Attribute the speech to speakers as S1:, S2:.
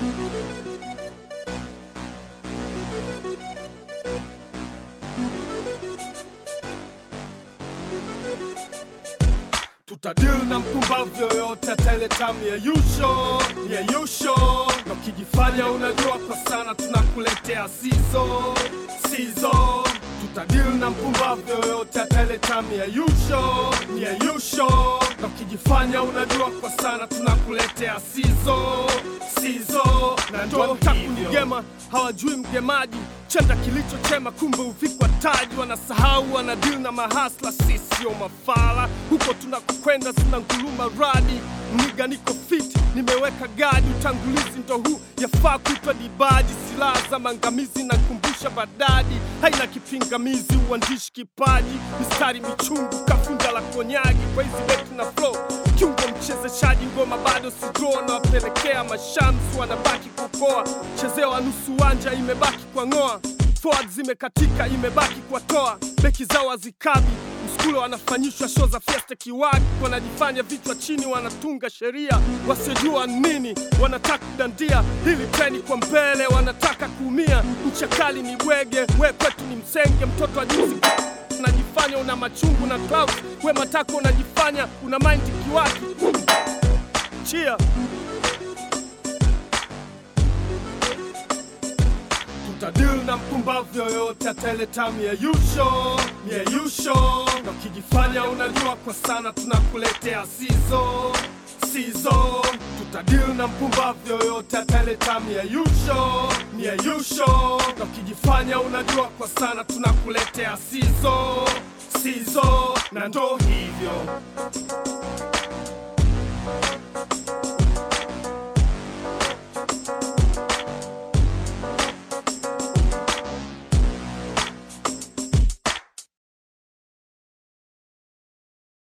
S1: tutadil na mpumbavu yoyote ataleta mieyusho mieyusho na ukijifanya unajua kwa sana tunakuletea sizo sizo tutadil na mpumbavu yoyote ataleta mieyusho mieyusho na ukijifanya unajua kwa sana tunakuletea sizo sizo na ndo takunigema hawajui mgemaji chanda kilichochema kumbe uvikwa taji wanasahau wanadil na mahasla sisio mafala huko tunakokwenda zina nguluma radi mniga niko fit nimeweka gadi utangulizi ndo huu yafaa kuitwa dibaji silaha za mangamizi na kumbusha badadi haina kipingamizi uandishi kipaji mistari michungu kafunja la konyagi kwa hizi beti na flow kiungo mchezeshaji ngoma bado sidro nawapelekea mashamsi wanabaki kukoa chezewa nusu wanja imebaki kwa ng'oa forward zimekatika imebaki kwa toa beki zao hazikabi mskulo wanafanyishwa show za fiesta kiwaki wanajifanya vichwa chini wanatunga sheria wasiojua nini wanataka kudandia hili treni kwa mbele wanataka kuumia mchakali ni bwege we kwetu ni msenge mtoto wa juzi unajifanya una machungu na clouds we matako unajifanya una mind kiwaki chia tutadil na mpumbavu yoyote ataleta mieyusho mieyusho na ukijifanya unajua kwa sana tunakuletea sizo sizo tutadil na mpumbavu yoyote ataleta mieyusho mieyusho na ukijifanya unajua kwa sana tunakuletea sizo sizo na ndo hivyo